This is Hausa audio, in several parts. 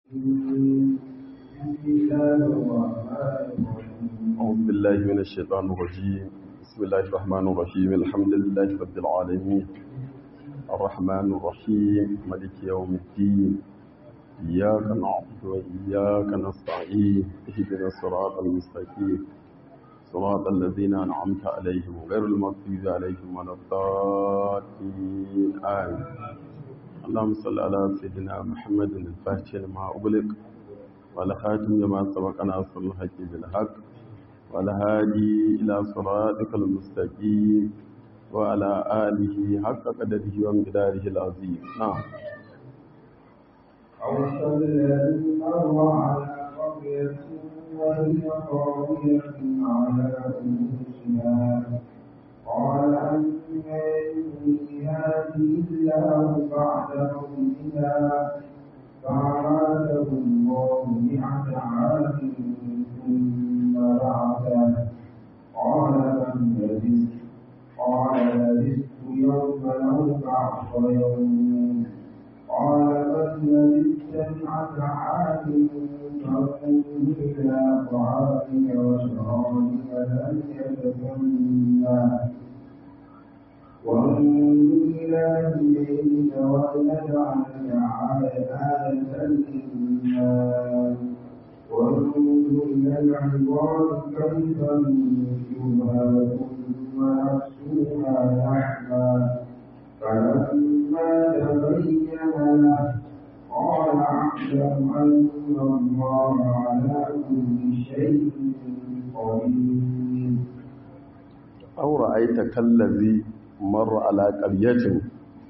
أعوذ بالله من الشيطان الرجيم بسم الله الرحمن الرحيم الحمد لله رب العالمين الرحمن الرحيم ملك يوم الدين إياك نعبد وإياك نستعين اهدنا الصراط المستقيم صراط الذين أنعمت عليهم غير المغضوب عليهم ولا الضالين آمين اللهم صل على سيدنا محمد الفاتح لما أغلق والخاتم لما سبق ناصر الحق بالحق والهادي إلى صراطك المستقيم وعلى آله حق قدره ومقداره العظيم نعم أو الذي مر على قرية وهي خاوية على عروشها قال أن يحيي هذه الله بعد موتها فأماته الله مئة عام ثم بعثه قال كم لبثت قال لبثت يوما أو بعض يوم قال بل لبثت مئة عام فانظر إلى طعامك وشرابك لم يتسنى وانظر إلى دينك ولنجعلك آية للناس وانظر إلى العباد كيف ننشرها ثم نكسوها لحما فلما تبين له قال أعلم أن الله على كل شيء قدير أو رأيت كالذي مر على قرية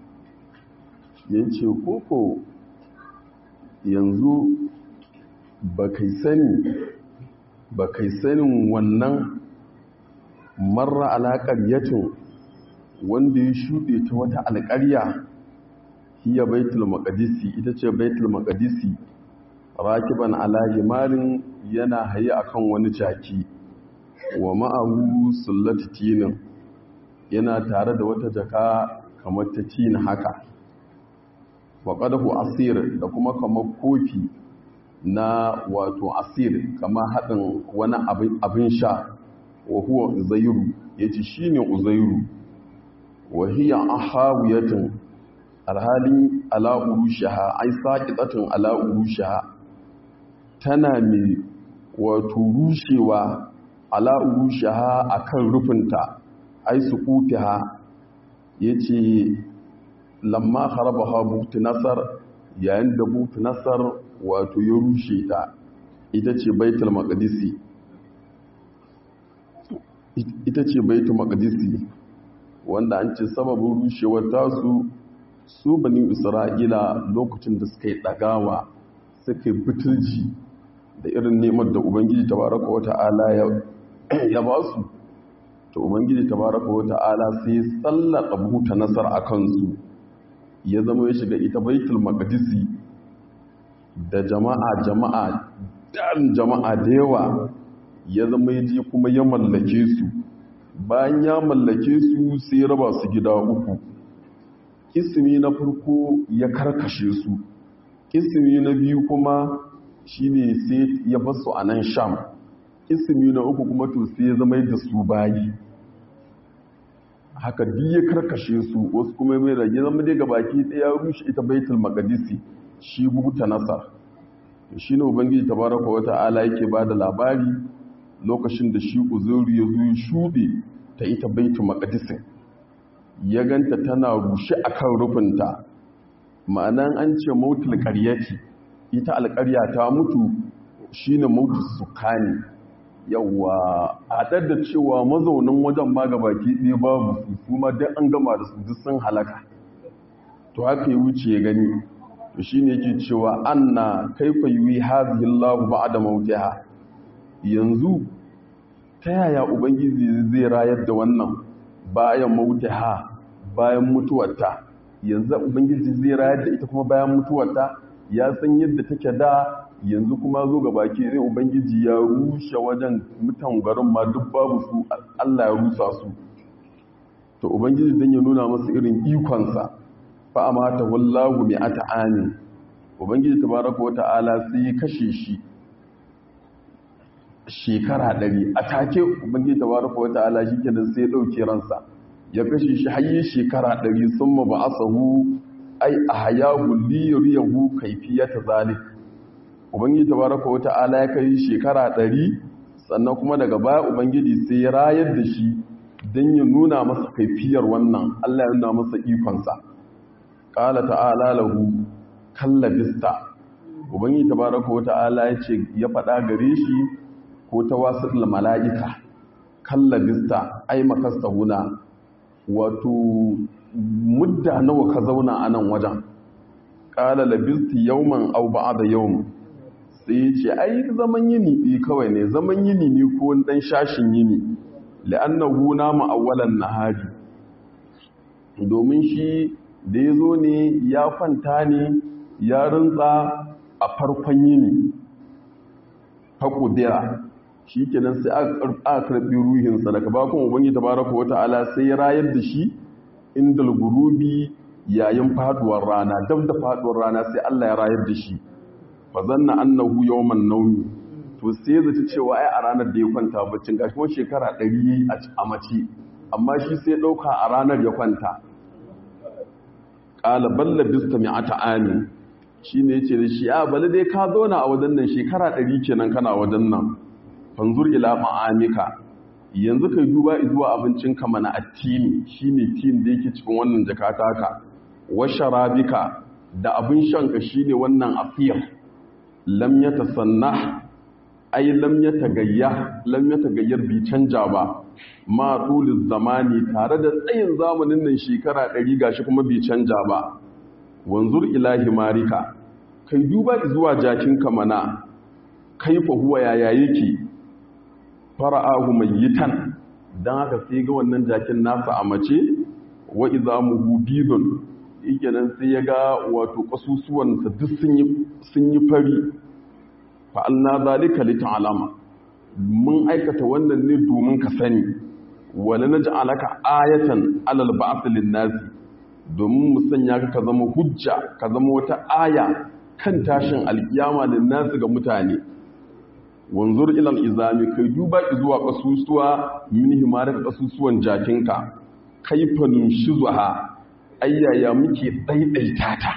yace koko yanzu ba kai sani ba kai sanin wannan marra alaƙar yatin wanda ya shuɗe ta wata alƙarya hiya baitul maqdisi ita ce baitul maqdisi rakiban ala himarin yana haye akan wani jaki wa ma'ahu sullati tinin yana tare da wata jaka kamar ta tin haka wa qadahu asir da kuma kamar kofi na wato asir kamar haɗin wani abin sha wa huwa uzairu yace shine uzairu wa hiya ahawiyatin alhali ala urushaha ai saqitatun ala urushaha tana mai wato rushewa ala urushaha akan rufinta ai suqufiha yace lamma kharabaha butu nasar yayin da butu nasar wato ya rushe ta ita ce baitul maqdisi ita ce baitul maqdisi wanda an ce sababin rushewar tasu su bani isra'ila lokacin da suka yi ɗagawa suka yi butulji da irin neman da ubangiji tabaraka wa ta'ala ya ba su ta ubangiji tabaraka wa ta'ala sai ya tsallaka buta nasar a kansu ya zama ya shiga ita baitul maqdisi da jama'a jama'a dan jama'a da yawa ya zama ya je kuma ya mallake su bayan ya mallake su sai raba su gida uku kisimi na farko ya karkashe su kisimi na biyu kuma shine sai ya basu a nan sham kisimi na uku kuma to sai ya zama da su bayi haka duk ya karkashe su wasu kuma mai rage zama dai gabaki ɗaya rushe ita baitul maqdisi shi buta nasar shine ubangiji tabaraka wa ta'ala yake bada labari lokacin da shi uzuri ya zo ya shuɗe ta ita baitul maqdisin ya ganta tana rushe akan rufinta ma'anan an ce mautul qaryati ita alƙarya ta mutu shine mautul sukani yawa hadar da cewa mazaunin wajen ma gabaki ɗaya babu su su ma duk an gama da su duk sun halaka to haka ya wuce ya gani to shine yake cewa anna kaifa yuwi hadhihi Allahu ba'da mautiha yanzu ta yaya ubangiji zai rayar da wannan bayan mautiha bayan mutuwarta yanzu ubangiji zai rayar da ita kuma bayan mutuwarta ya san yadda take da yanzu kuma zo ga baki zai ubangiji ya rushe wajen mutan garin ma duk babu su Allah ya rusa su to ubangiji dan ya nuna masa irin ikonsa fa amata wallahu mi'ata amin ubangiji tabaraka wa ta'ala sai ya kashe shi shekara ɗari a take ubangiji tabaraka wa ta'ala shi kenan sai ya ɗauke ransa ya kashe shi har shekara ɗari sun ma ba'asahu ai a hayahu liyuriyahu kaifiyata zalik ubangiji tabaraka wa ta'ala ya kai shekara ɗari sannan kuma daga baya ubangiji sai ya rayar da shi don ya nuna masa kaifiyar wannan Allah ya nuna masa ikonsa ƙala ta'ala lahu kalla bista ubangiji tabaraka wa ta'ala ya ce ya faɗa gare shi ko ta wasu mala'ika kalla bista ai makasta huna wato mudda nawa ka zauna a nan wajen ƙala labisti yauman au da yawm sai ce ai zaman yini ɗi kawai ne zaman yini ne ko ɗan shashin yini la'annahu nama awwalan nahari domin shi da ya zo ne ya kwanta ne ya rintsa a farkon yini haƙudira shi kenan sai aka karɓi ruhinsa daga bakon ubangi ta baraka wata ala sai ya rayar da shi inda gurubi yayin faduwar rana dab da faduwar rana sai Allah ya rayar da shi fa zanna annahu yawman nawmi to sai ya zata cewa ai a ranar da ya kwanta baccin gashi kuma shekara 100 a mace amma shi sai dauka a ranar ya kwanta qala balla bista mi'ata amin shine yace da shi a bale dai ka zauna a wajen nan shekara 100 kenan kana wajen nan fanzur ila ma'amika yanzu kai duba zuwa abincinka mana attini shine tin da yake cikin wannan jakata ka wa sharabika da abin shanka shine wannan afiyar lam yatasanna ai lam yatagayya lam yatagayyar bi canja ba ma tuliz zamani tare da tsayin zamanin nan shekara 100 gashi kuma bi canja ba wanzur ilahi marika kai duba zuwa jakinka mana kaifa huwa yaya yake fara'ahu mayyitan dan haka sai ga wannan jakin nasa a mace wa izamuhu bidun yake nan sai ya ga wato kasusuwan sa duk sun yi sun yi fari fa alna zalika li ta'lama mun aikata wannan ne domin ka sani wala naj'alaka ayatan alal ba'th lin nasi domin mu sanya ka ka zama hujja ka zama wata aya kan tashin alkiyama lin nasi ga mutane wanzur ilal izami kai duba zuwa kasusuwa min himaraka kasusuwan jakinka kaifa nunshizuha ayyaya muke daidaita ta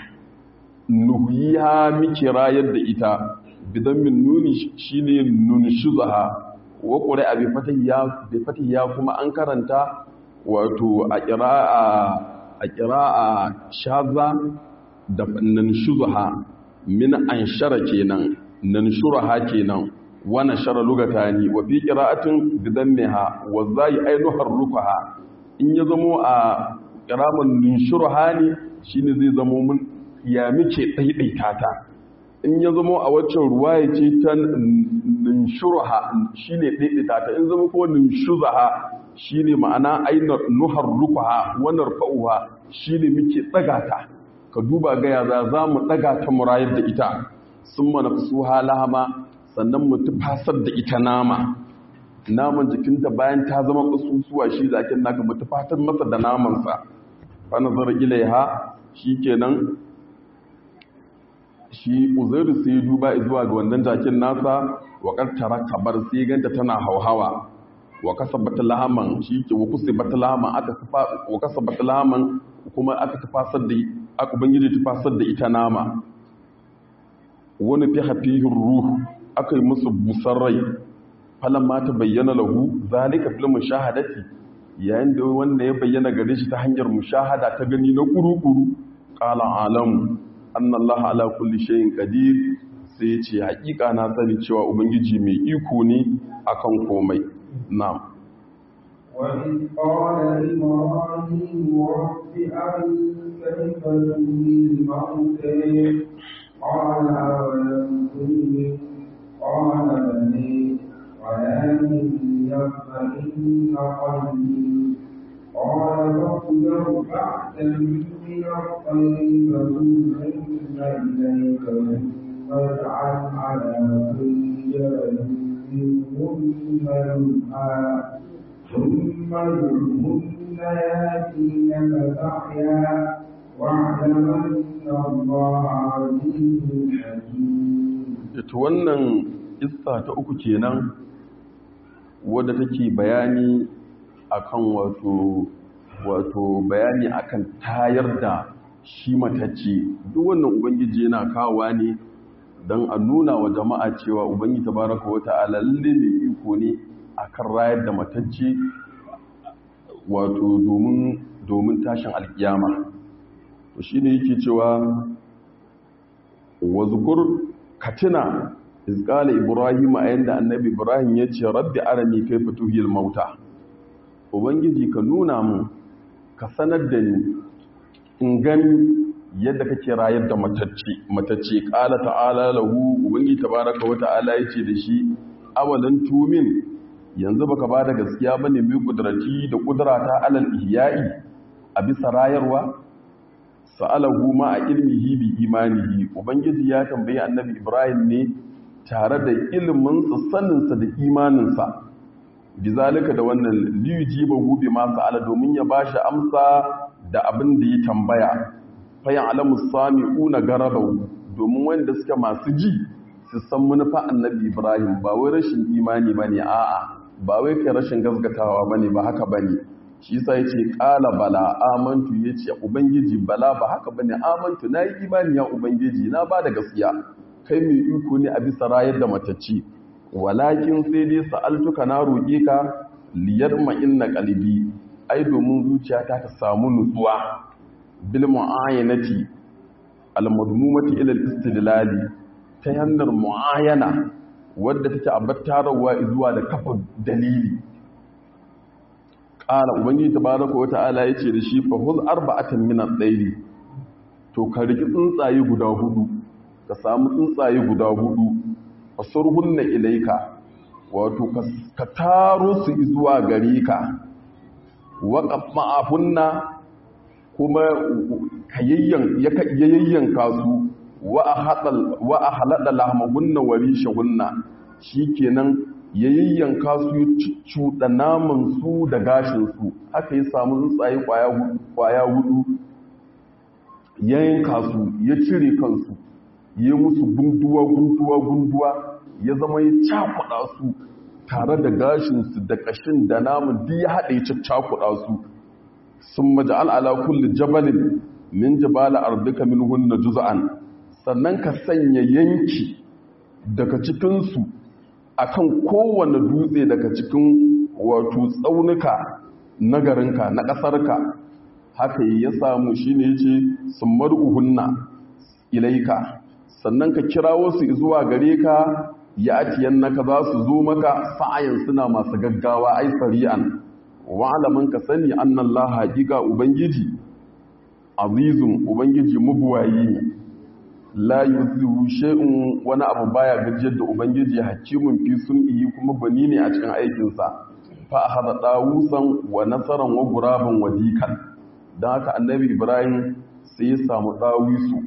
nuhiya muke rayar da ita bidan min nuni shine nunshizuha wa qur'a bi fatiha bi fatiha kuma an karanta wato a qira'a a qira'a shaza da nunshizuha min anshara kenan nanshuraha kenan wana shara lugatani wa fi qira'atin bidammiha wa zai ainuhar rukaha in ya zamo a qiraman nunshuruha ne shine zai zamo mun ya muke daidaita ta in ya zamo a waccan ruwaya ce ta nunshuruha shine daidaita ta in zamo ko nunshuzaha shine ma'ana ainar nuhar rukaha wa narfa'uha shine muke daga ta ka duba ga ya za mu daga ta murayar da ita summa nafsuha lahama sannan mu tufasar da ita nama naman jikinta bayan ta zama ƙasusuwa shi zakin naka mu tufatar masa da namansa fa nazar ilaiha shikenan shi uzairu sai duba zuwa ga wannan jakin nasa wa qartara kabar sai ganta tana hauhawa wa kasabat lahaman shike wa kusibat lahaman aka tufa wa kasabat lahaman kuma aka tufasar da aka bangije tufasar da ita nama wani fi hafihin ruhu aka yi musu busar rai falon ma ta bayyana lahu zalika fil mushahadati yayin da wanda ya bayyana gare shi ta hanyar mushahada ta gani na kuru-kuru qala alamu anna allaha ala kulli shay'in qadir sai ya ce hakika na sani cewa ubangiji mai iko ne akan komai na'am وإذ قال إبراهيم رب أرني كيف تحيي الموتى قال أولم تؤمن قال بلي ولكن يطمئن قلبي قال فخذ أربعة من الطير فصرهن إليك ثم اجعل على كل جبل منهن جزءا ثم ادعهن ياتينك سعيا واعلم الله عزيز حكيم ita wannan issa ta uku kenan wadda take bayani akan wato wato bayani akan tayar da shi matacce duk wannan ubangiji yana kawowa ne don a nuna wa jama'a cewa ubangiji tabaraka wata'ala lalle mai iko ne akan rayar da matacce wato domin domin tashin alkiyama to shine yake cewa wazkur katina izqala ibrahim a yanda annabi ibrahim ya ce rabbi arani kayfa tuhil mauta ubangiji ka nuna mu ka sanar da ni in gani yadda kake rayar da matacce matacce qala ta'ala lahu ubangiji tabaraka wa ta'ala yace da shi awalan tumin yanzu baka bada gaskiya bane mai kudrati da kudrata alal ihya'i a bisa rayarwa sa'alahu ma a ilmihi bi imanihi ubangiji ya tambayi annabi ibrahim ne tare da iliminsa saninsa da imaninsa bizalika da wannan liyuji ba gube masu ala domin ya bashi amsa da abin da ya tambaya fayan alamu sami una garabau domin wanda suke masu ji su san manufa annabi ibrahim ba wai rashin imani ba ne a'a ba wai kai rashin gasgatawa ba ne ba haka ba ne shi sa ya ce ƙala bala amantu ya ce ubangiji bala ba haka ba ne amantu na yi imani ya ubangiji na ba da gaskiya kai mai iko ne a bisa rayar da matacci walakin sai dai sa'altuka na roƙe ka liyar ma'inna ƙalibi ai domin zuciyata ta samu nutsuwa bil mu'ayyanati al-madmumati ila al-istidlali ta hanyar mu'ayyana wadda take abattarawa zuwa da kafa dalili ƙala ubangiji tabaraka wa ta'ala yace da shi fa huz arba'atan min ad-dayli to ka riki tsuntsaye guda hudu ka samu tsuntsaye guda hudu fasurhunna ilaika wato ka taro su zuwa gare ka waqaf ma'ahunna kuma ka yayyanka su wa ahlada lahmahunna wa rishahunna shikenan ya yayyanka su ya cuccuɗa naman su da gashin su haka ya samu tsuntsaye kwaya hudu ya yanka su ya cire kansu ya musu gunduwa gunduwa gunduwa ya zama ya cakuɗa su tare da gashinsu da ƙashin da namun duk ya haɗe ya cakuɗa su sun maja'al ala kulli jabalin min jibala ardika min hunna juz'an sannan ka sanya yanki daga cikinsu akan kowane dutse daga cikin wato tsaunuka na garinka na ƙasarka haka ya samu shine yace sun mar'uhunna ilaika sannan ka kirawo su zuwa gare ka ya atiyan naka za su zo maka sa'ayin suna masu gaggawa ai sari'an wa'alaman ka sani annan la haƙiƙa ubangiji azizun ubangiji mabuwayi ne la yuzihu shay'un wani abu baya gajiyar da ubangiji hakimun fi sun'ihi kuma bani ne a cikin aikinsa fa akhadha dawusan wa nasaran wa guraban wa dikan dan haka annabi ibrahim sai ya samu dawisu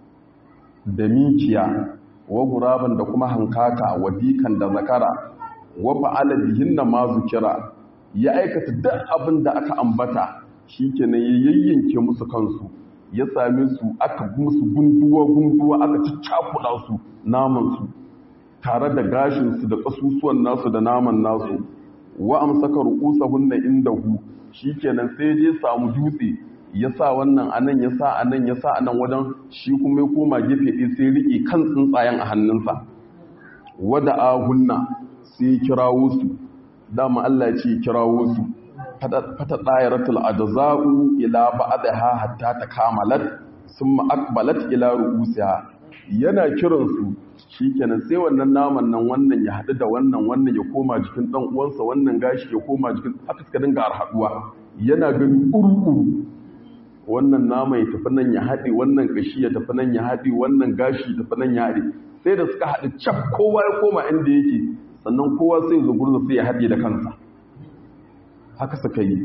da mikiya wa guraban da kuma hankaka wa dikan da zakara wa fa'ala bihinna ma zukira ya aikata duk abin da aka ambata shikenan ya yayyanke musu kansu ya same su aka musu gunduwa gunduwa aka ciccakuɗa su naman su tare da gashin su da kasusuwan nasu da naman nasu wa amsaka ru'usahunna indahu shikenan sai je samu dutse ya sa wannan anan ya sa anan ya sa anan wajen shi kuma ya koma gefe ɗaya sai riƙe kan tsuntsayen a hannunsa wada ahunna sai kirawo su dama Allah ce kirawo su fata ɗayaratul ajza'u ila ba'daha hatta takamalat summa aqbalat ila ru'usiha yana kiran su shikenan sai wannan naman nan wannan ya haɗu da wannan wannan ya koma jikin dan uwansa wannan gashi ya koma jikin haka suka dinga haɗuwa yana gani uru wannan nama ya tafi nan ya haɗe wannan ƙashi ya tafi nan ya haɗe wannan gashi ya tafi nan ya haɗe sai da suka haɗe cap kowa ya koma inda yake sannan kowa sai zo gurza sai ya haɗe da kansa haka suka yi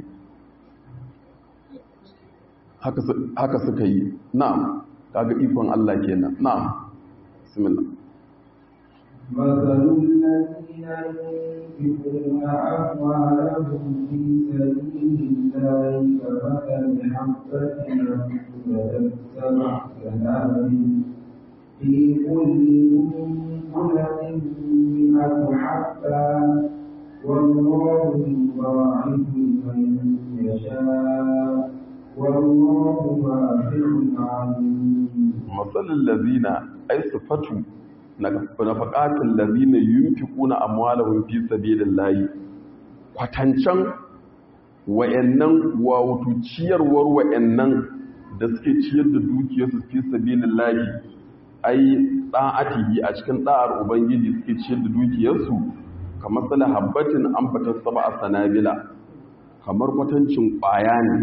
haka suka yi na'am kaga ikon Allah kenan na'am bismillah مثل الذين ينفقون أموالهم في سبيل الله كمثل حبة أنبتت سبع سنابل في كل سنبلة مئة حبة والله يضاعف لمن يشاء والله واسع عليم مثل الذين أي صفته nafaqatul ladina yunfiquna amwalahum fi sabilillahi kwatancan wayannan wato ciyarwar wayannan da suke ciyar da dukiyarsu fi sabilillahi ai da'atihi a cikin da'ar ubangiji suke ciyar da dukiyarsu kamar sala habbatin an fata sab'a sanabila kamar kwatancin kwaya ne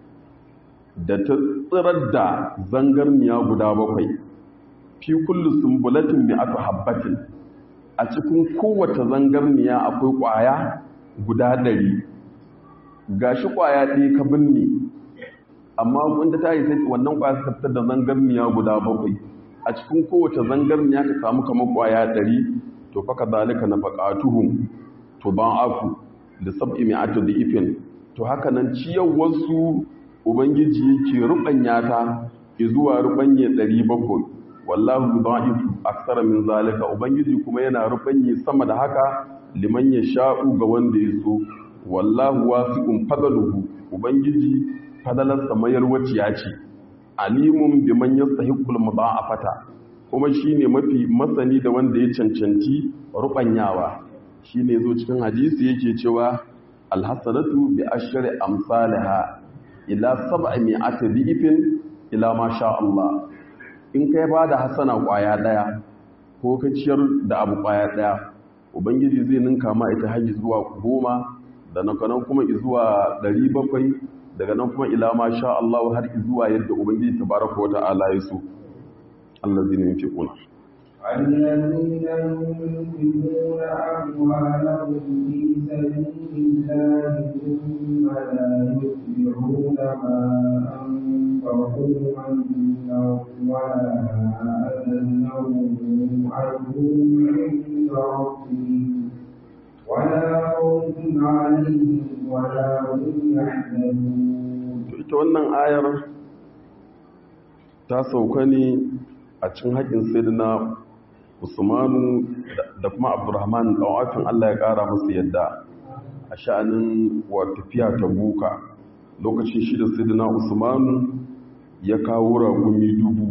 da ta tsirar da zangarniya guda bakwai fi kullu sumbulatin bi aka habbatin a cikin kowace zangarniya akwai kwaya guda ɗari gashi kwaya ɗaya ka binne amma wanda ta yi sai wannan kwaya suka fitar da zangarniya guda bakwai a cikin kowace zangarniya ka samu kamar kwaya ɗari to faka zalika na faƙatuhum to ban afu da sab'i mi'atu da ifin to haka nan ciyarwarsu ubangiji yake rubanya ta zuwa rubanye ɗari bakwai wallahu dha'ifu aksara min zalika ubangiji kuma yana rubanye sama da haka liman ya sha'u ga wanda ya so wallahu wasi'un fadaluhu ubangiji fadalarsa mayar waciya ce alimun biman yastahiqul mudha'afata kuma shine mafi masani da wanda ya cancanci rubanyawa shine zo cikin hadisi yake cewa alhasanatu bi ashri amsalha ila sab'i mi'ati bi'fin ila ma sha Allah in kai ba da hasana kwaya daya ko ka ciyar da abu kwaya daya ubangiji zai ninka ma ita haji zuwa goma da nan kuma zuwa ɗari bakwai daga nan kuma ila ma sha Allah har zuwa yadda ubangiji tabaraka wa ta'ala ya so allazina yunfiquna الذين ينفقون أموالهم في سبيل الله ثم لا يتبعون ما أنفقوا منا ولا أذى لهم أجرهم عند ربهم ولا خوف عليهم ولا هم يحزنون. ita wannan ayar ta sauka ne a cikin haƙin sayyidina usmanu da kuma abdurrahman ɗan'afin allah ya ƙara musu yadda a sha'anin wa tafiya ta buka lokacin shi da sayyidina usmanu ya kawo ragumi dubu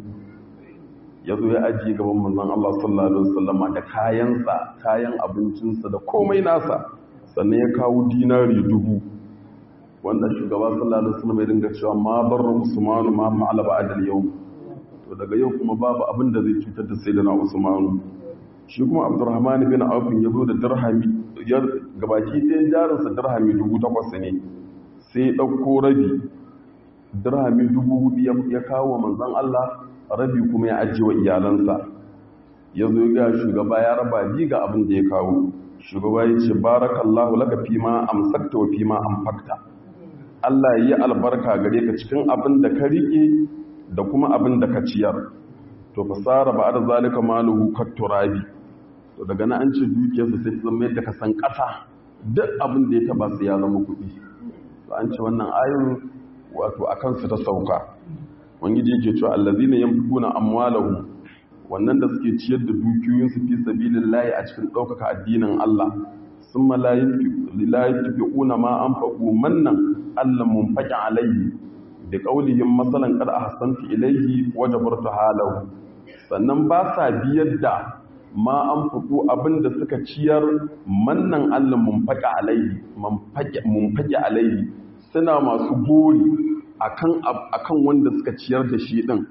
ya zo ya ajiye gaban manzon allah sallallahu alaihi wasallama da kayansa kayan abincinsa da komai nasa sannan ya kawo dinari dubu wanda shugaba sallallahu alaihi wasallam ya dinga cewa ma barra usmanu ma ma'ala ba'dal yawm to daga yau kuma babu abin da zai cutar da sayyidina usmanu shi kuma abdurrahman bin auf ya zo da dirhami ya gabaki ɗayan jarinsa dirhami dubu takwas ne sai ya ɗauko rabi dirhami dubu hudu ya kawo wa manzon Allah rabi kuma ya ajiye wa iyalansa ya zo ga shugaba ya raba bi ga abin da ya kawo shugaba ya ce barakallahu laka fima amsakta wa fima amfakta Allah ya yi albarka gare ka cikin abin da ka riƙe da kuma abin da ka ciyar to fasara ba da zalika maluhu katturabi to daga na an ce dukiyarsa sai ta zama yadda ka san ƙasa duk abin da ya taba su ya zama kuɗi to an ce wannan ayin wato a kansu ta sauka wangiji yake cewa allazina yanfiquna amwalahum wannan da suke ciyar da dukiyoyinsu fi sabilillahi a cikin ɗaukaka addinin Allah sun la yunfiquna ma anfaqu mannan Allah munfaqi alayhi da ƙaulihin matsalan kada a hasanta ilaihi waje burta halahu sannan ba sa biyar da ma an fito abinda suka ciyar mannan allah mumfaƙi alaihi mumfaƙi alaihi suna masu gori akan wanda suka ciyar da shi ɗin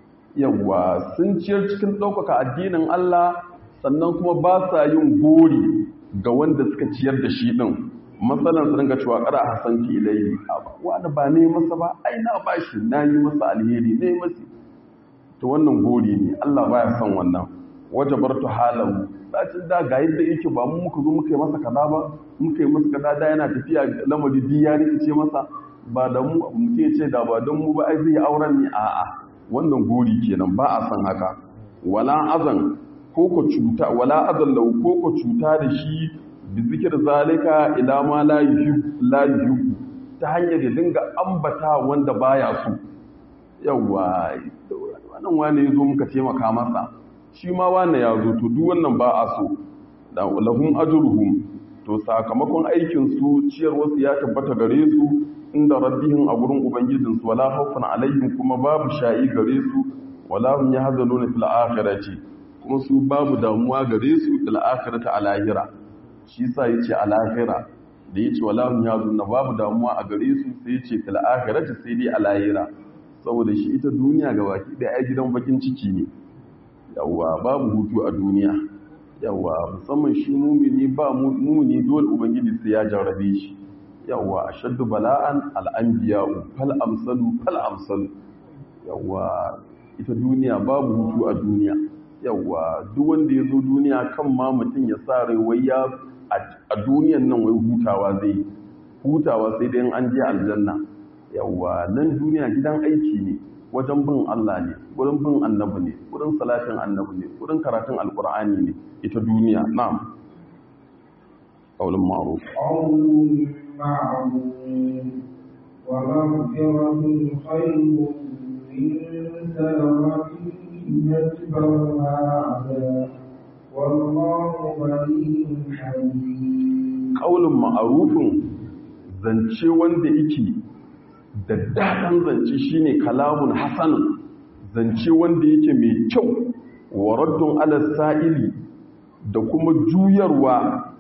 yawa sun ciyar cikin ɗaukaka addinin allah sannan kuma ba sa yin gori ga wanda suka ciyar da shi ɗin matsalan su ringa cewa ƙara hasan ki ilayi wanda ba ne masa ba ai na bashi na yi masa alheri ne masa to wannan gori ne Allah baya son wannan waje bartu halahu sacin da ga yadda yake ba mu muka zo muka yi masa kaza ba muka yi masa kaza da yana tafiya lamari bi ya rikice masa ba da mu mutum ya ce da ba don mu ba ai zai auren ne a'a wannan gori kenan ba a son haka wala azan ko ko cuta wala adallahu ko ko cuta da shi bi zikir zalika ila ma la yuhib la yuhib ta hanyar da dinga ambata wanda baya so yawa wannan wani yazo muka taimaka masa shi ma wani ya zo to duk wannan ba a so lahum ajruhum to sakamakon aikin su ciyar wasu ya tabbata gare su inda rabbihim a gurin ubangijin su wala khawfun alaihim kuma babu sha'i gare su wala hum yahzanuna fil akhirati kuma su babu damuwa gare su fil akhirati a lahira shi sa yace a lahira da yace wala hum yahzanuna babu damuwa a gare su sai yace fil akhirati sai dai a lahira saboda shi ita duniya gabaki da ai gidan bakin ciki ne yawa babu hutu a duniya yawa musamman shi mumini ba mumini dole ubangiji sai ya jarrabe shi yawa ashaddu bala'an al'anbiya'u fal amsalu fal amsalu yawa ita duniya babu hutu a duniya yawa duk wanda ya zo duniya kan ma mutum ya sa rai wai ya a duniyan nan wai hutawa zai hutawa sai dai an je aljanna yawa nan duniya gidan aiki ne wajen bin Allah ne wurin bin annabi ne wurin salatin annabi ne wurin karatun alkur'ani ne ita duniya na'am qaulun ma'ruf قول معروف ومغفرة خير من سلامة يتبعها عذاب والله غني حليم qaulun ma'rufun zance wanda yake da daɗin zance shine kalamun hasanun zance wanda yake mai kyau wa raddun ala sa'ili da kuma juyarwa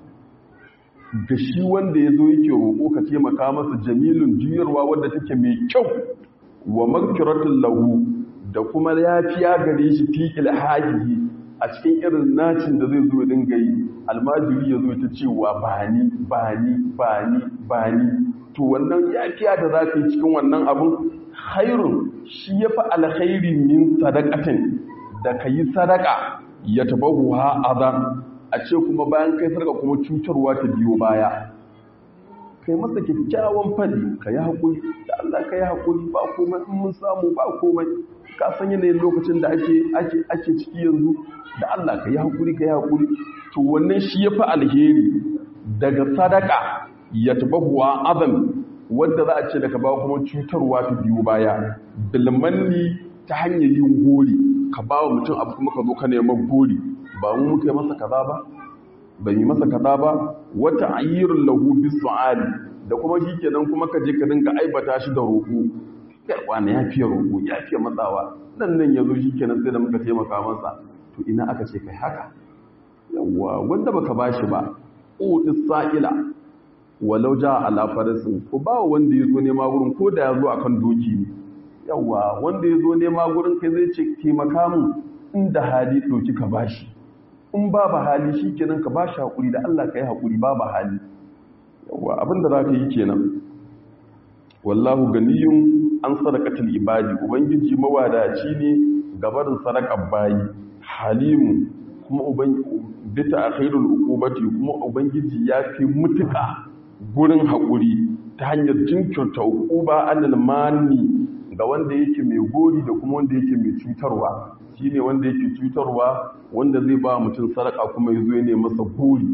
ga shi wanda ya zo yake roƙo ka taimaka masa jamilun juyarwa wadda take mai kyau wa magfiratun lahu da kuma yafiya gare shi fi ilhahihi a cikin irin nacin da zai zo ya dinga yi almajiri ya zo ta cewa bani bani bani bani to wannan yafiya da za ka yi cikin wannan abun khairun shi ya fi alkhairi min sadakatin da ka yi sadaka ya taba huha azan a ce kuma bayan kai sadaka kuma cutarwa ta biyo baya kai masa kyakkyawan fadi ka yi haƙuri da Allah ka yi haƙuri ba komai in mun samu ba komai ka san yanayin lokacin da ake ake ake ciki yanzu da Allah ka yi haƙuri ka yi haƙuri to wannan shi ya fi alheri daga sadaka ya taba huwa azan wadda za a ce daga ba kuma cutarwa ta biyu baya bilmanni ta hanyar yin gori ka ba wa mutum abu kuma ka zo ka neman gori ba mu muka yi masa kaza ba ba yi masa kaza ba wata ayyirun lahu bis su'ali da kuma shi kenan kuma ka je ka dinga aibata shi da roƙo yarwa ne ya fiye roƙo ya fiye matsawa nan nan ya zo shi kenan sai da muka taimaka masa to ina aka ce kai haka yawwa wanda baka bashi ba udis sa'ila walau ja ala farasin ko ba wanda ya zo nema gurin ko da ya zo akan doki ne yawa wanda ya zo nema gurin kai zai ce taimaka mun inda hali doki ka bashi in babu hali shi kenan ka bashi hakuri da Allah ka yi hakuri babu hali yawa abinda za ka yi kenan wallahu ganiyun an sadaqatul ibadi ubangiji mawadaci ne gabarin sadaqar bayi halimu kuma ubangiji bita akhirul uqubati kuma ubangiji ya fi mutuka gurin haƙuri ta hanyar jinkirta uquba anil mani ga wanda yake mai gori da kuma wanda yake mai cutarwa shine wanda yake cutarwa wanda zai ba mutum sadaka kuma yazo ya ne masa gori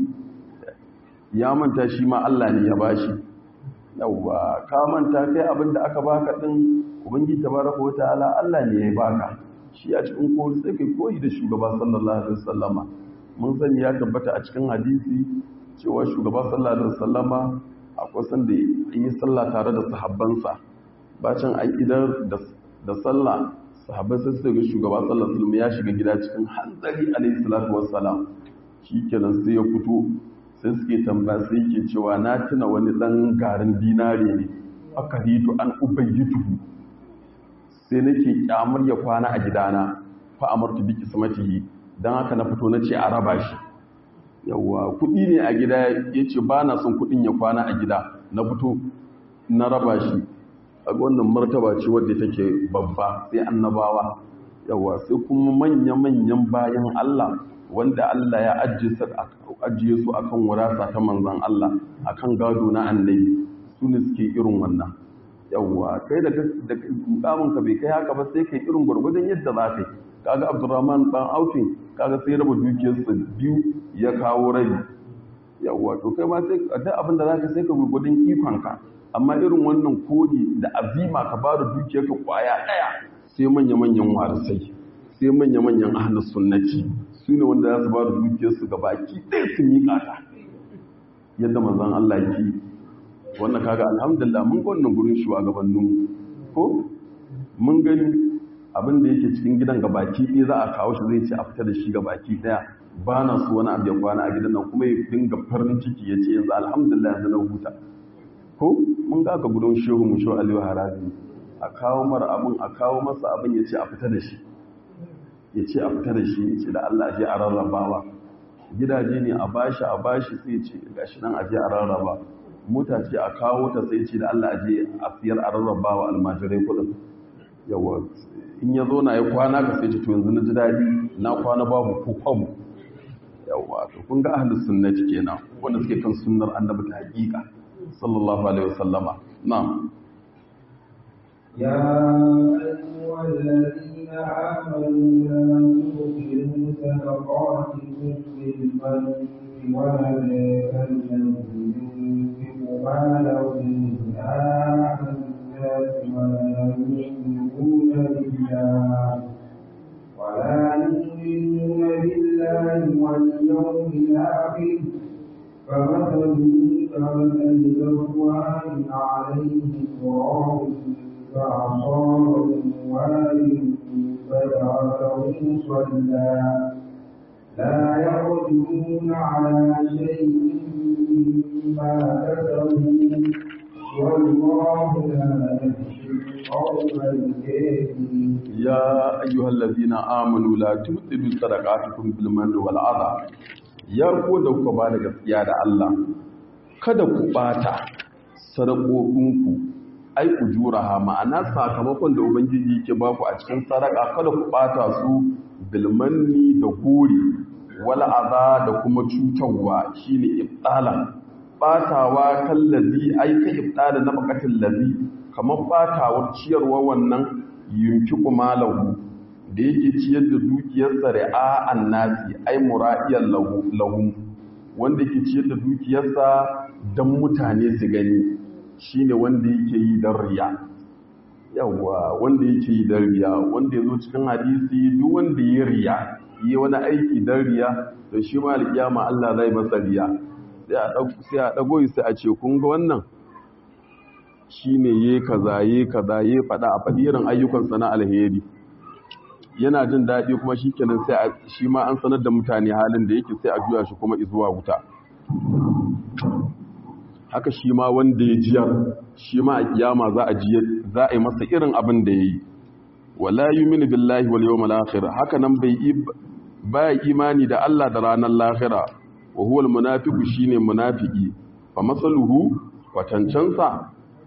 ya manta shi ma Allah ne ya bashi yawa ka manta kai abinda aka baka din ubangiji tabaraka wa ta'ala Allah ne ya baka shi a cikin kori sai kai koyi da shugaba sallallahu alaihi wasallama mun sani ya tabbata a cikin hadisi cewa shugaba sallallahu alaihi wasallama akwai sanda yi sallah tare da sahabbansa bacin an idar da sallah sahabbai sai su ga shugaba sallallahu alaihi ya shiga gida cikin hanzari alaihi salatu wassalam shikenan sai ya fito sai suke tambaya sai yake cewa na tuna wani dan garin dinare ne aka hito an ubayyituhu sai nake kyamar ya kwana a gidana fa amartu bi kismatihi dan haka na fito nace a raba shi yawa kudi ne a gida yace ba na son kudin ya kwana a gida na fito na raba shi a wannan martaba ce wadda take babba sai annabawa yawa sai kuma manya-manyan bayan Allah wanda Allah ya ajiye su akan wurasa ta manzan Allah akan gado na annabi su ne suke irin wannan yawa kai da ka bai kai haka ba sai kai irin gwargwadon yadda za ka yi kaga abdurrahman dan aufin kaga sai raba dukiyarsa biyu ya kawo rabi yawwa to kai ma sai duk abin da zaka sai ka gurgudun ikonka amma irin wannan kodi da azima ka ba da dukiyarka kwaya daya sai manya-manyan warisai sai manya-manyan ahlus sunnati su ne wanda za su ba da dukiyarsu ga baki ɗaya su miƙa ta yadda manzon Allah yake wannan kaga alhamdulillah mun ga wannan gurin shugabannin ko mun gani abin da yake cikin gidan ga baki ɗaya za a kawo shi zai ce a fita da shi ga baki ɗaya ba na so wani abu ya kwana a gidan nan kuma ya dinga farin ciki ya ce yanzu alhamdulillah yanzu na huta ko mun ga ka gudun shehu mu shehu aliyu harazi a kawo mara abin a kawo masa abin ya ce a fita da shi ya ce a fita da shi ya ce da Allah je a rarrabawa gidaje ne a bashi a bashi sai ce gashi nan a je a rarraba mota ce a kawo ta sai ce da Allah je a siyar a rarrabawa almajirai kudin yawa in ya zo na ya kwana ka sai ce to yanzu na ji daɗi na kwana babu ko kwamu yawa to kun ga ahlus sunnati kenan wanda suke kan sunnar annabi ta hakika sallallahu alaihi wasallama na'am يا أيها الذين آمنوا لا تبطلوا صدقاتكم بالمن والأذى كالذي ينفق ماله رئاء الناس ولا يؤمنون بالله ولا يؤمنون بالله واليوم الآخر فمثله كمثل صفوان عليه تراب فأصابه وارد فجعله صلى لا يقدرون على شيء مما كسبوا والله لا يهدي القوم الكافرين يا أيها الذين آمنوا لا تبطلوا صدقاتكم بالمن والأذى ya ko da kuka ba da gaskiya da Allah kada ku bata sadakokinku ai ku juraha ma'ana sakamakon da ubangiji yake ba ku a cikin sadaka kada ku bata su bilmanni da gori wala aza da kuma cutarwa shine ibtala batawa kallazi ai ka ibtala na bakatin lazi kamar batawar ciyarwa wannan yunfiqu malahu da yake ciyar da dukiyarsa ri'a annasi ai mura'iyan lahu wanda yake ciyar da dukiyarsa don mutane su gani shine wanda yake yi don riya yawa wanda yake yi don riya wanda ya zo cikin hadisi duk wanda ya riya yi wani aiki don riya da shi ma alƙiyama Allah zai masa riya sai a ɗago sai a ce kun ga wannan shine ye kaza ye kaza ye faɗa a faɗi irin ayyukansa na alheri yana jin daɗi kuma shi kenan sai shi ma an sanar da mutane halin da yake sai a juya shi kuma izuwa wuta haka shi ma wanda ya jiyar shi ma a kiyama za a za a yi masa irin abin da ya yi wala yuminu billahi wal yawmal akhir haka nan bai baya imani da Allah da ranar lahira wa huwal munafiqu shine munafiki fa masaluhu watancansa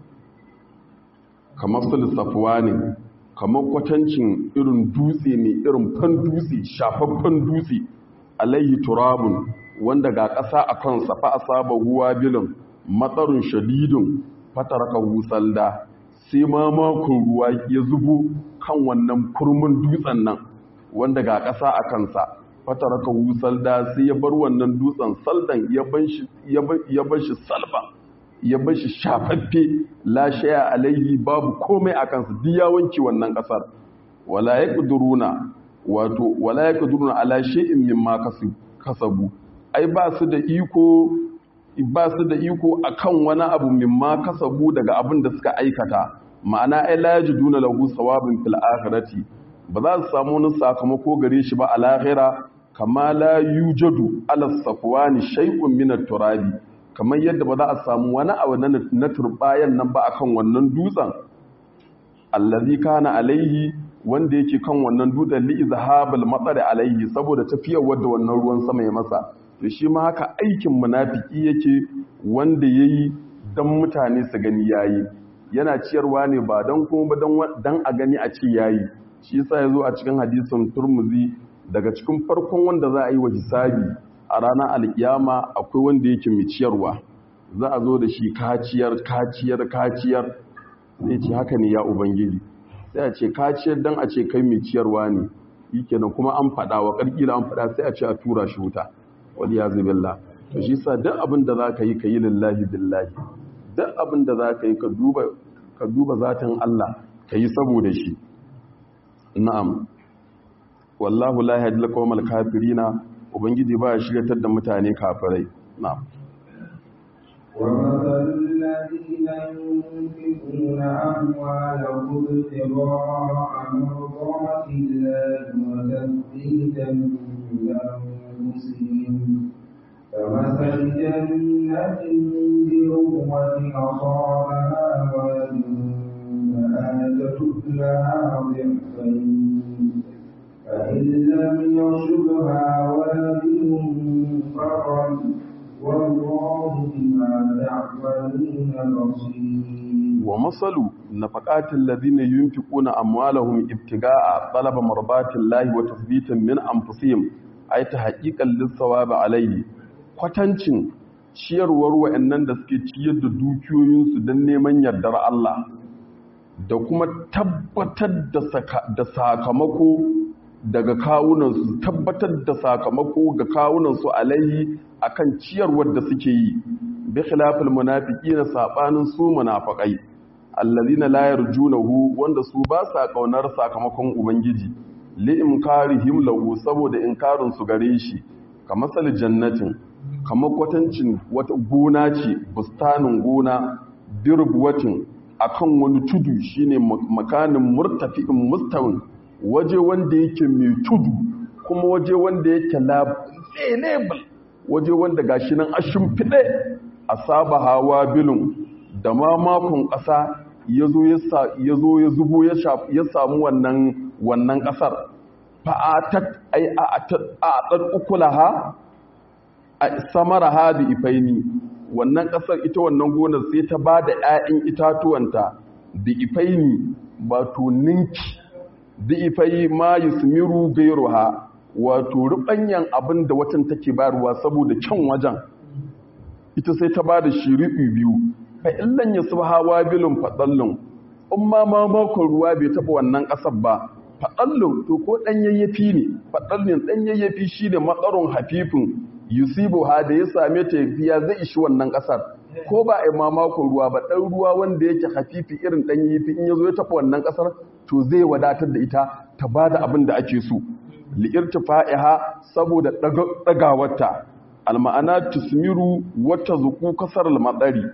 kamar sul safwani kamar kwatancin irin dutse ne irin fan dutse shafaffen dutse alayhi turabun wanda ga ƙasa a kansa fa asaba huwa bilin matsarin shadidin fataraka husalda sai ma makon ruwa ya zubo kan wannan kurmin dutsen nan wanda ga ƙasa a kansa fataraka husalda sai ya bar wannan dutsen saldan ya bar shi salba ya bar shi shafaffe lashaya alaihi babu komai a kansa duk ya wanke wannan kasar wala yaqduruna wato wala yaqduruna ala shay'in mimma kasabu ai ba su da iko ba su da iko akan wani abu mimma kasabu daga abin da suka aikata ma'ana ai la yajiduna lahu sawabin fil akhirati ba za su samu wani sakamako gare shi ba a lahira kama la yujadu ala safwani shay'un min at-turabi kamar yadda ba za a samu wani abu na turbayan nan ba akan wannan dutsen allazi kana alaihi wanda yake kan wannan dutsen li izhabal matsari alaihi saboda tafiyar wadda wannan ruwan sama ya masa to shi ma haka aikin munafiki yake wanda yayi dan mutane su gani yayi yana ciyarwa ne ba dan kuma ba dan a gani a ce yayi shi yasa yazo a cikin hadisin Turmuzi daga cikin farkon wanda za a yi wa hisabi a ranar alkiyama akwai wanda yake mai ciyarwa za a zo da shi kaciyar kaciyar kaciyar sai ce haka ne ya ubangiji sai a ce kaciyar don a ce kai mai ciyarwa ne shikenan kuma an faɗa wa ƙarƙila an faɗa sai a ce a tura shi wuta wani ya zubilla to shi sa duk abin da za ka yi ka yi lillahi billahi duk abin da za ka yi ka duba zatin Allah ka yi saboda shi na'am wallahu la yahdi al-qawmal kafirina ubangiji ba ya shiryatar da mutane kafirai na'am ومثل الذين ينفقون أموالهم ابتغاء مرضات الله وتثبيتا من أنفسهم كمثل جنة بربوة أصابها وابل فآتت لها ضعفين فإن لم يصبها وابل فقل والله بما تعملون بصير ومثل نفقات الذين ينفقون أموالهم ابتغاء طلب مرضات الله وتثبيتا من أنفسهم أي تحقيقا للثواب عليه kwatancin ciyarwar wa'annan da suke ciyar da dukiyoyinsu don neman yardar Allah da kuma tabbatar da sakamako daga kawunansu tabbatar da sakamako ga kawunansu alaihi akan ciyarwar da suke yi bi khilafil munafiqina sabanin su munafiqai allazina la yarjunahu wanda su ba sa kaunar sakamakon ubangiji li imkarihim lahu saboda inkarin su gare shi kamar sal jannatin kamar kwatancin wata gona ce bustanin gona dirbuwatin akan wani tudu shine makanin murtafi'in mustawin waje wanda yake mai tudu kuma waje wanda yake label waje wanda gashi nan ashin fide a saba hawa bilin da ma makon ƙasa ya zo ya zubo ya samu wannan wannan ƙasar fa'atat ai a ɗan ukulaha a samara ha bi ifaini wannan ƙasar ita wannan gonar sai ta ba da ‘ya'yan itatuwanta bi ifaini ba to ninki bi ifai ma yusmiru gairuha wato rubanyan abin da watan take bayarwa saboda kyan wajen ita sai ta ba da shiriɓi biyu fa illan ya hawa bilin faɗallun in ma ma makon ruwa bai taɓa wannan ƙasar ba faɗallun to ko ɗan yayyafi ne faɗallun ɗan yayyafi shi ne matsaron hafifin yusibu ha da ya same ta ya zai ishi wannan ƙasar ko ba a yi ma makon ruwa ba ɗan ruwa wanda yake hafifi irin ɗan yayyafi in ya zo ya taɓa wannan ƙasar to zai wadatar da ita ta ba da abin da ake so li'irtifa'iha saboda ɗagawarta alma'ana tusmiru wata zuku kasar al-matsari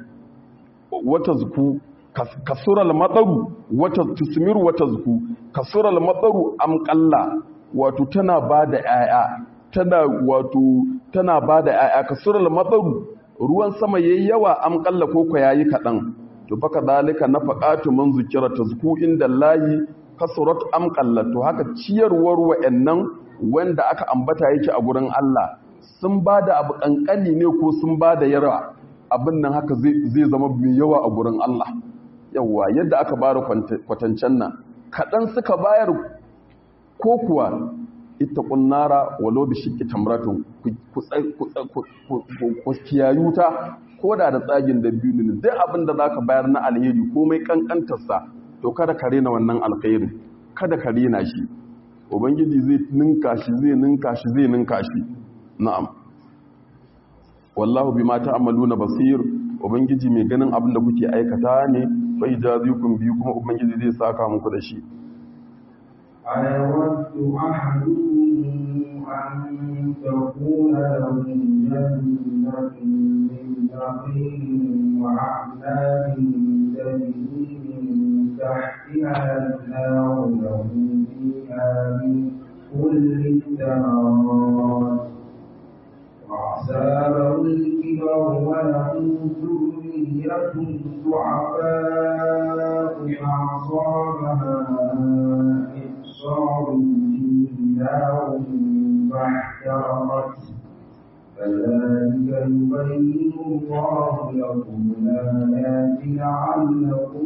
wata zuku kasura al-matsaru wata tusmiru wata zuku kasura al-matsaru amqalla wato tana bada yaya tana wato tana bada yaya kasura al-matsaru ruwan sama yayi yawa amqalla ko ko yayi kadan to baka dalika nafaqatu man zikira tazku inda lahi kasurat amqalla to haka ciyarwar wa'annan wanda aka ambata yake a gurin Allah sun ba da abu ƙanƙani ne ko sun ba da yawa abin nan haka zai zama mai yawa a gurin Allah yawa yadda aka bara kwatancen nan kaɗan suka bayar ko kuwa ita ƙunnara walo da shi tamratun ku kiyayu ta ko da da tsagin da biyu ne duk abin da za ka bayar na alheri komai ƙanƙantarsa to kada ka rena wannan alkhairi kada ka rena shi ubangiji zai ninka shi zai ninka shi zai ninka shi na'am wallahu bima ta'maluna basir ubangiji mai ganin abin da kuke aikata ne fa ijazikum bi kuma ubangiji zai saka muku da shi أيود أحدهم أن تكون له جنة من نخيل وأعناب تجري من تحتها الأنهار له فيها من كل الثمرات وأصابه الكبر وله ذرية ضعفاء فأصابها إعصار فيه نار فاحترقت كذلك يبين الله لكم الآيات لعلكم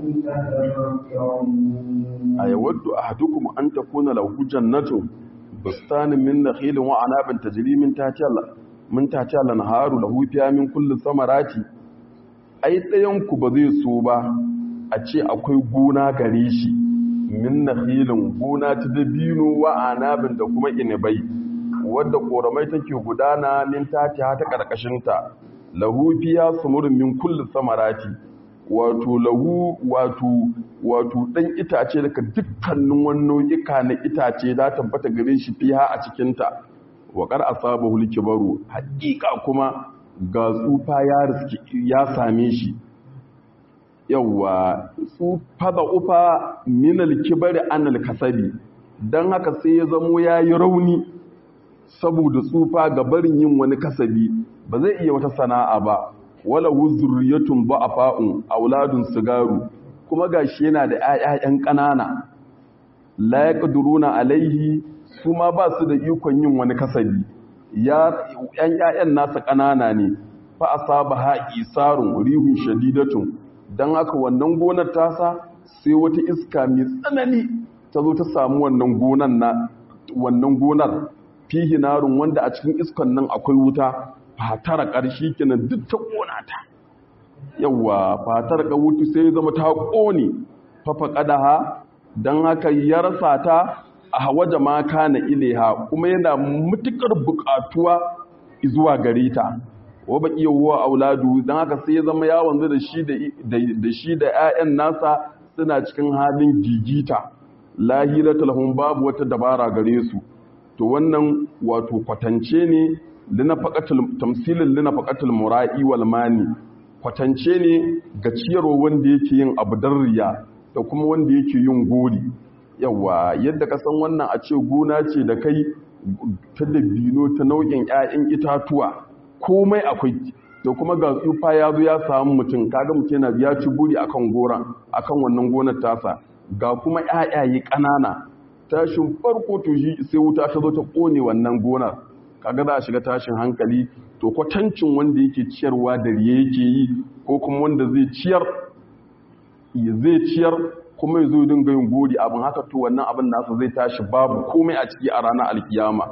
تتفكرون أيود أحدكم أن تكون له جنة بستان من نخيل وعناب تجري من تحتها من تحتها الأنهار له فيها من كل ثمرات ai ɗayanku ba zai so ba a ce akwai gona gare shi min nakhilin gona ta dabino wa anabin da kuma inibai wadda koramai take gudana min tatiha ta karkashinta lahu fiya sumurin min kulli samarati wato lahu wato wato dan itace daga dukkanin wannan ika na itace da tabbata gare shi fiha a cikin ta wa qad asabahu likbaru haqiqa kuma ga tsufa ya riski ya same shi yawa tsufa da ufa min alkibari an alkasabi dan haka sai ya zamo yayi rauni saboda tsufa ga barin yin wani kasabi ba zai iya wata sana'a ba wala wuzurriyatun ba'afa'un auladun sigaru kuma gashi yana da ƴaƴan ƙanana la yaqduruna alaihi su ma ba su da ikon yin wani kasabi ya ƴan ƴaƴan nasa ƙanana ne fa asaba ha isarun rihun shadidatun dan haka wannan gonar tasa sai wata iska mai tsanani ta zo ta samu wannan gonar na wannan gonar fihi narun wanda a cikin iskan nan akwai wuta fatara ƙarshi kenan duk ta ƙona ta yawa fatar ka wuta sai zama ta ƙone fafa ƙadaha don haka ya rasa ta a hawa jama'a na ileha kuma yana matuƙar buƙatuwa zuwa gare ta wa baƙi yawuwa auladu don haka sai ya zama ya wanzu da shi da 'ya'yan nasa suna cikin halin gigita lahiratul lahum babu wata dabara gare su to wannan wato kwatance ne tamsilin linafaqatul mura'i wal mani kwatance ne ga ciyarwa wanda yake yin abu riya da kuma wanda yake yin gori yawa yadda ka san wannan a ce gona ce da kai ta dabino ta nau'in 'ya'yan itatuwa komai akwai da kuma ga tsufa ya zo ya samu mutum kaga mutum yana ya ci buri akan goran akan wannan gonar tasa ga kuma 'ya'yaye ƙanana tashin farko to shi sai wuta ta zo ta kone wannan gonar kaga za a shiga tashin hankali to kwatancin wanda yake ciyarwa da riye yake yi ko kuma wanda zai ciyar zai ciyar kuma ya zo dinga yin gori abin haka to wannan abin nasa zai tashi babu komai a ciki a ranar alkiyama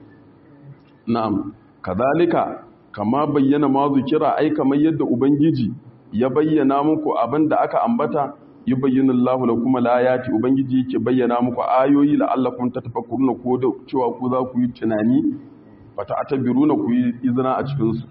na'am kadalika kama bayyana ma kira ai kamar yadda ubangiji ya bayyana muku abin da aka ambata yubayyinu Allahu lakum al-ayati ubangiji yake bayyana muku ayoyi la'allakum tatafakkuruna ko da cewa ku za ku yi tunani fata atabiruna ku yi izina a cikin su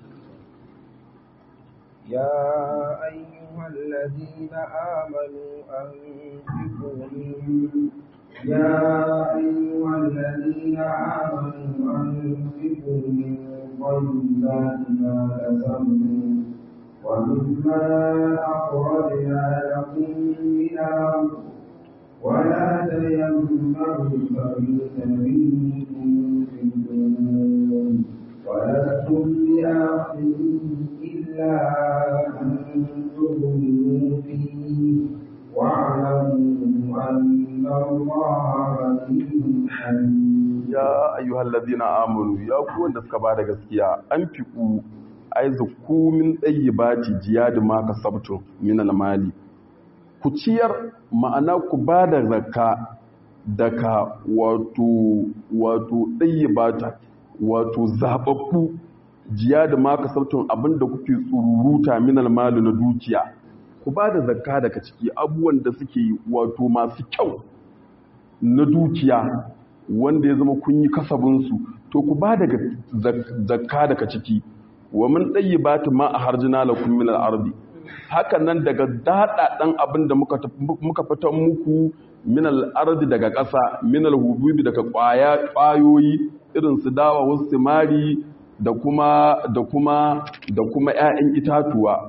ya ayyuhal ladina amanu anfiqu min ya ayyuhal ladina amanu anfiqu min tayyibati ma kasabtum ومما أخرجنا لكم من الأرض ولا تيمموا الخبيث منه تنفقون ولستم بآخذه إلا أن تغلوا فيه واعلموا أن الله غني حميد يا أيها الذين آمنوا يا كون دسكبا da gaskiya an fiku ai zakku min tsayyibati jiyad ma kasabtum min almali ku ciyar ma'ana ku ba da zakka daga wato wato tsayyibata wato zababbu jiyad ma kasabtum abinda kuke tsururuta min almali na dukiya ku ba da zakka daga ciki abubuwan da suke wato masu kyau na dukiya wanda ya zama kun yi kasabinsu to ku ba da zakka daga ciki wa mun ɗayi ba ta ma a harjina la kun minar ardi hakan nan daga daɗaɗen abin da muka fitan muku minal ardi daga ƙasa minal hububi daga ƙwayoyi irin su dawa wasu simari da kuma da kuma da kuma ƴaƴan itatuwa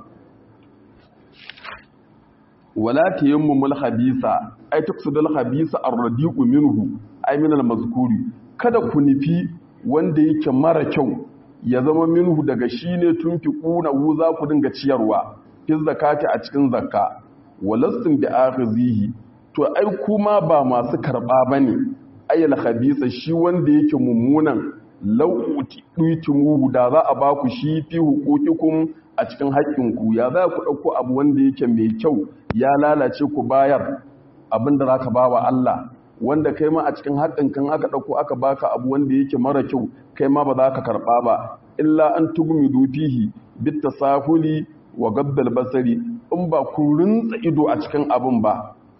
wala tayammumul habisa ay tuqsidul habisa ar-radiqu minhu ay minal mazkuri kada ku nufi wanda yake mara kyau ya zama minhu daga shi ne tun fi ƙuna wu za ku dinga ciyarwa fi zakati a cikin zakka walastin da akhizihi to ai kuma ba masu karɓa ba ne ayyal khabisa shi wanda yake mummunan lau'uti muhu da za a ba ku shi fi hukukikum a cikin haƙƙinku ya za ku ɗauko abu wanda yake mai kyau ya lalace ku bayar abin da za ka ba wa Allah wanda kai ma a cikin haƙƙin kan aka ɗauko aka baka abu wanda yake mara kyau kai ma ba za ka karɓa ba illa an tugumi fihi bit tasahuli wa gaddal basari in ba ku rinsa ido a cikin abin ba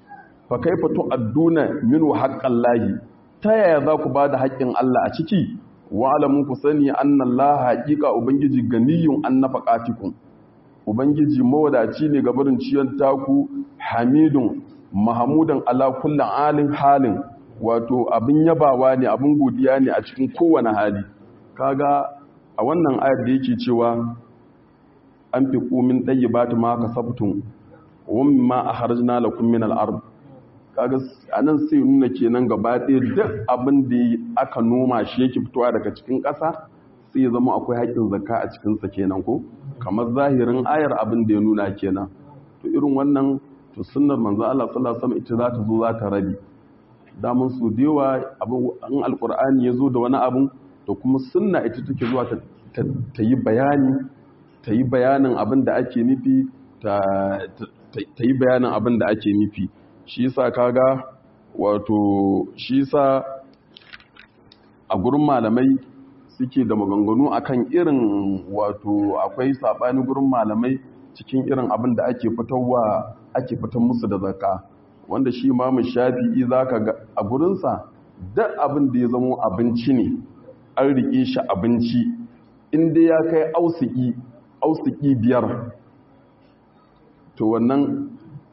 fa kaifa tu'adduna minhu haqqallahi ta yaya za ku bada haƙƙin Allah a ciki wa alamun ku sani annallaha haqiqa ubangiji ganiyun an nafaqatikum ubangiji mawadaci ne ga barin ciyan taku hamidun mahamudan ala kullin alin halin wato abin yabawa ne abin godiya ne a cikin kowane hali kaga a wannan ayar da yake cewa an fi kumin ɗayi ba ta maka sabtun wani ma a harjina la kun minal ard kaga anan sai nuna kenan gaba ɗaya duk abin da aka noma shi yake fitowa daga cikin ƙasa sai ya zama akwai haƙƙin zakka a cikinsa kenan ko kamar zahirin ayar abin da ya nuna kenan to irin wannan to sunnar manzo Allah sallallahu alaihi wasallam ita za ta zo za ta rabi damun su dewa abin an alqur'ani ya zo da wani abun to kuma sunna ita take zuwa ta yi bayani ta yi bayanin abin da ake nufi ta yi bayanin abin da ake nufi shi yasa kaga wato shi yasa a gurin malamai suke da maganganu akan irin wato akwai sabani gurin malamai cikin irin abin da ake fitarwa ake fitar musu da zakka wanda shi imamu shafi'i zaka ga a gurinsa duk abin da ya zama abinci ne an rike shi abinci inda ya kai ausiki ausiki biyar to wannan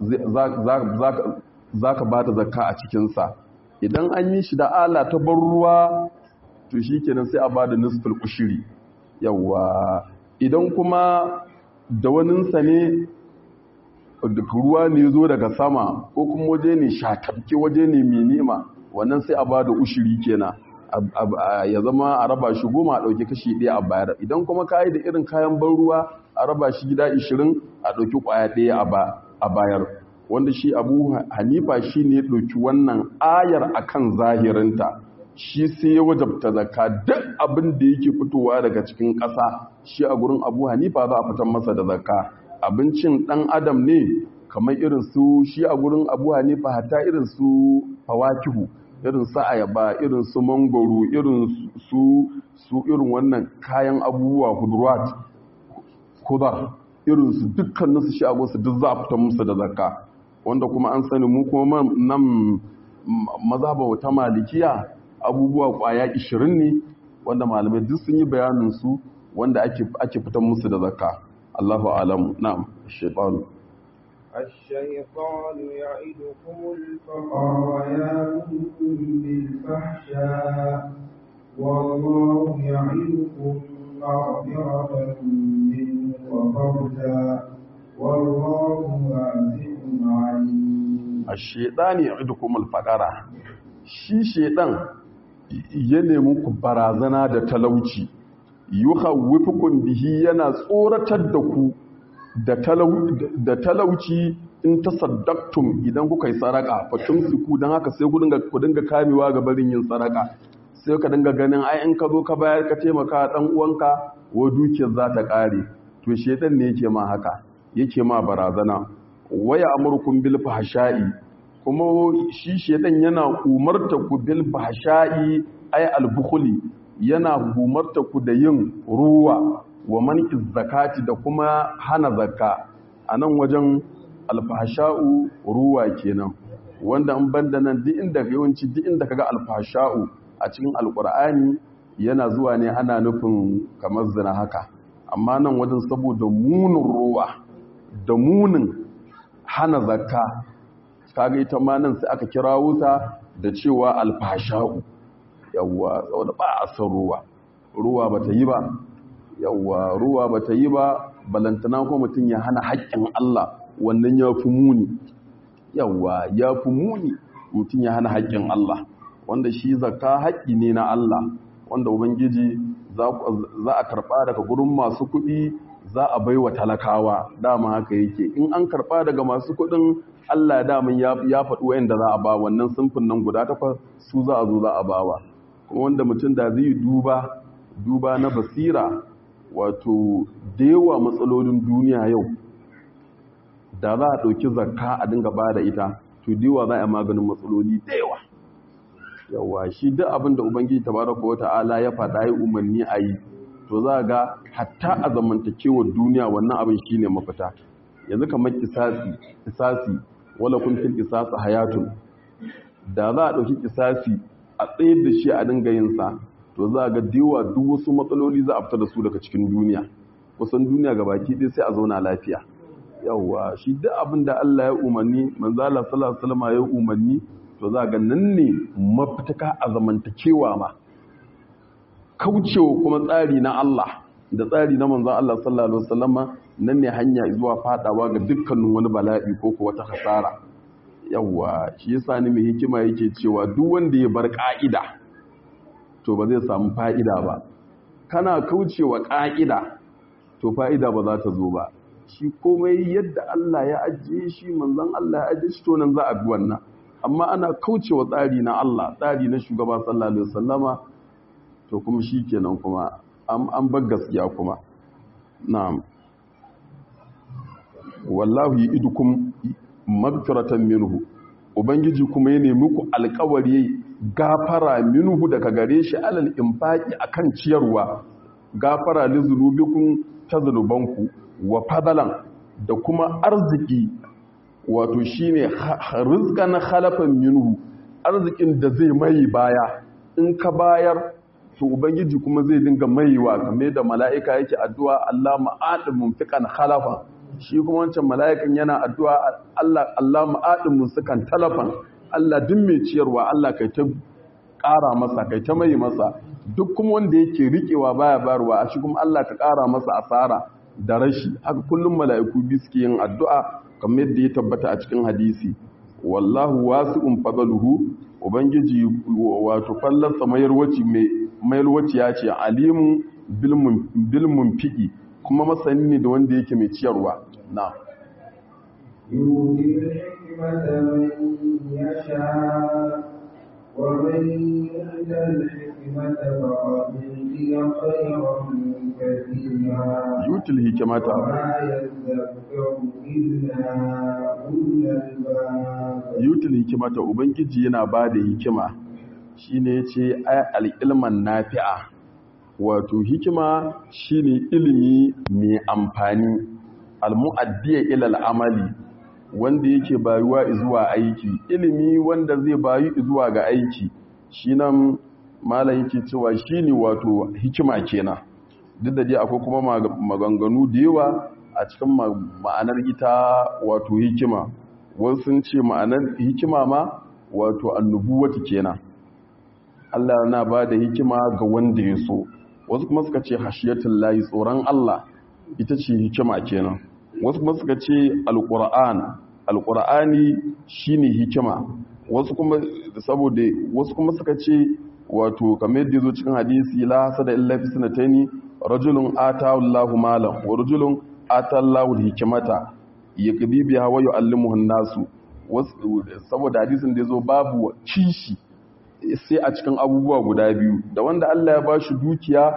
za ka ba ta zakka a cikinsa idan an yi shi da ala ta bar ruwa to shi kenan sai a ba da nisfil ushiri yawa idan kuma da waninsa ne ruwa ne zo daga sama ko kuma waje ne shatafke waje ne mai nema wannan sai a ba da ushiri kenan ya zama a raba shi goma a ɗauki kashi ɗaya a bayar idan kuma kayi da irin kayan ban ruwa a raba shi gida ishirin a ɗauki ƙwaya ɗaya a bayar wanda shi abu hanifa shi ne ɗauki wannan ayar akan zahirinta shi sai ya wajabta zakka duk abin da yake fitowa daga cikin ƙasa shi a gurin abu hanifa za a fitar masa da zakka abincin ɗan adam ne kamar irin su shi a gurin abu hanifa hatta irin su fawakihu irin su ayaba irin su mangoro irin su su irin wannan kayan abubuwa hudurwat kudar irin su dukkanin su shi a su duk za a fitar musu da zakka wanda kuma an sani mu kuma nan mazhaba ta malikiya abubuwa kwaya 20 ne wanda malamai duk sun yi bayanin su wanda ake ake fitar musu da zakka Allahu a'lam na'am shaytan الشيطان يعدكم الفقر ويامركم بالفحشاء والله يعدكم مغفرة منه وفوزا والله واسع عليم الشيطان يعدكم الفقر shi shedan ya nemi ku barazana da talauci yukhawwifukum bihi yana tsoratar da ku da talauci in ta saddaktum idan kuka yi saraka fatun siku don haka sai ku dinga kamewa ga barin yin saraka sai ka dinga ganin ai in ka zo ka bayar ka taimaka dan uwanka wa dukiyar za ta kare to shedan ne yake ma haka yake ma barazana waya amurkum bil fahsha'i kuma shi shedan yana umarta ku bil fahsha'i ai al bukhli yana umarta ku da yin ruwa wa manki zakati da kuma hana zakka a nan wajen alfahasha'u ruwa kenan wanda an banda nan duk inda yawanci duk inda kaga alfahasha'u a cikin alkur'ani yana zuwa ne ana nufin kamar zina haka amma nan wajen saboda munin ruwa da munin hana zakka kaga ita ma nan sai aka kira wuta da cewa alfahasha'u yawwa saboda ba a san ruwa ruwa bata yi ba yawwa ruwa ba ta yi ba balantana kuma mutum ya hana haƙƙin Allah wannan ya fi muni yawwa ya fi muni mutum ya hana haƙƙin Allah wanda shi zakka haƙƙi ne na Allah wanda ubangiji za a karɓa daga gurin masu kuɗi za a baiwa talakawa dama haka yake in an karɓa daga masu kuɗin Allah daman ya faɗi wa'anda za a ba wannan sunfin nan guda takwas su za a zo za a bawa kuma wanda mutum da zai duba duba na basira wato da yawa matsalolin duniya yau da za a ɗauki zakka a dinga ba da ita to da yawa za a maganin matsaloli da yawa yawa shi duk abin da ubangiji tabaraka wa ta'ala ya faɗa yi umarni a yi to za ga hatta a zamantakewar duniya wannan abin shine mafita yanzu kamar kisasi kisasi wala kun fil qisas hayatun da za a dauki kisasi a tsayar da shi a dinga yin sa to za ga diwa duk wasu matsaloli za a fita da su daga cikin duniya kusan duniya gabaki ɗaya sai a zauna lafiya yawwa shi duk abin da Allah ya umarni manzo Allah sallallahu alaihi wasallam ya umarni to za ga nan ne mafitaka a zamantakewa ma kaucewa kuma tsari na Allah da tsari na manzo Allah sallallahu alaihi wasallam nan ne hanya zuwa fadawa ga dukkanin wani bala'i ko ko wata hasara yawwa shi yasa ni mai hikima yake cewa duk wanda ya bar ka'ida to ba zai samu fa'ida ba kana kaucewa ka'ida to fa'ida ba za ta zo ba shi komai yadda Allah ya ajiye shi manzon Allah ya ajiye shi to nan za a bi wannan amma ana kaucewa tsari na Allah tsari na shugaba sallallahu alaihi wasallama to kuma shikenan kuma an bar gaskiya kuma na'am wallahu yidukum magfiratan minhu ubangiji kuma ya nemi ku alƙawari gafara minhu daga gare shi alal infaqi akan ciyarwa gafara li zunubikum ta zunubanku wa fadalan da kuma arziki wato shine rizqan khalafan minhu arzikin da zai mai baya in ka bayar to ubangiji kuma zai dinga maiwa kamar da mala'ika yake addu'a Allah ma'adin mumfiqan khalafa shi kuma wancan mala'ikan yana addu'a Allah Allah ma'adin mumfiqan talafan Allah duk mai ciyarwa Allah kai ta ƙara masa kai ta mai masa duk kuma wanda yake riƙewa baya bayarwa a shi kuma Allah ka ƙara masa asara da rashi haka kullum mala'iku bi suke yin addu'a kamar yadda ya tabbata a cikin hadisi wallahu wasi'un fadaluhu ubangiji wato fallarsa mayarwaci mai mayarwaci ya ce alimun bilmun fiƙi kuma masani ne da wanda yake mai ciyarwa na يؤتي الحكمة من يشاء ومن يؤت الحكمة فقد أوتي خيرا كثيرا yutul hikimata وما يذكر إلا أولو الألباب yutul hikimata ubangiji yana ba da hikima shine yace ay al-ilman nafi'a wato hikima shine ilimi mai amfani al-mu'addiya ila al-amali wanda yake bayuwa zuwa aiki ilimi wanda zai bayu zuwa ga aiki shi nan malam yake cewa shine wato hikima kenan duk da dai akwai kuma maganganu da yawa a cikin ma'anar ita wato hikima wasu sun ce ma'anar hikima ma wato annubuwati kenan Allah na ba da hikima ga wanda ya so wasu kuma suka ce hashiyatul layi tsoron Allah ita ce hikima kenan wasu kuma suka ce alqur'an alqur'ani shine hikima wasu kuma saboda wasu kuma suka ce wato kamar yadda yazo cikin hadisi la hasada illa fi sanataini rajulun atahu Allahu malan wa rajulun atallahu hikmata yaqdi biha wa yu'allimuhu an-nasu saboda hadisin da yazo babu kishi sai a cikin abubuwa guda biyu da wanda Allah ya bashi dukiya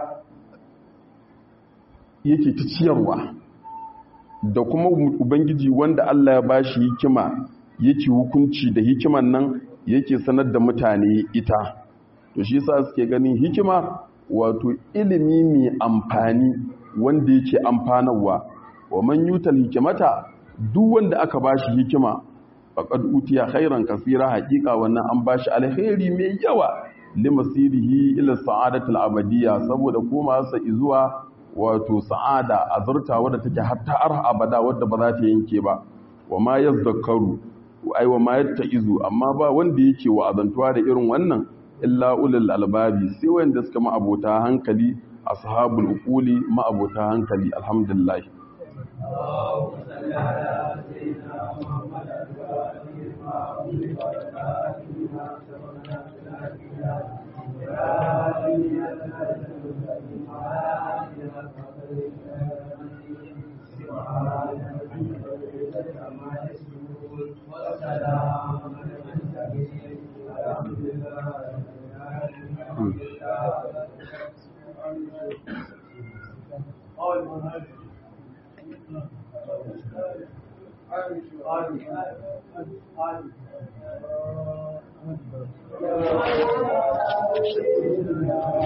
yake ta ciyarwa da kuma ubangiji wanda Allah ya bashi hikima yake hukunci da hikiman nan yake sanar da mutane ita to shi yasa suke ganin hikima wato ilimi mai amfani wanda yake amfanarwa wa man yutal hikimata duk wanda aka bashi hikima faqad utiya khairan kaseera haqiqa wannan an bashi alkhairi mai yawa limasirihi ila sa'adatul abadiyya saboda koma sa zuwa wato sa'ada azurta wadda take hatta har abada wadda ba za ta yanke ba wa ma yazzakaru ai wa ma yattaizu amma ba wanda yake wa azantuwa da irin wannan illa ulul albabi sai wanda suka ma abota hankali ashabul uquli ma abota hankali alhamdulillah Thank you.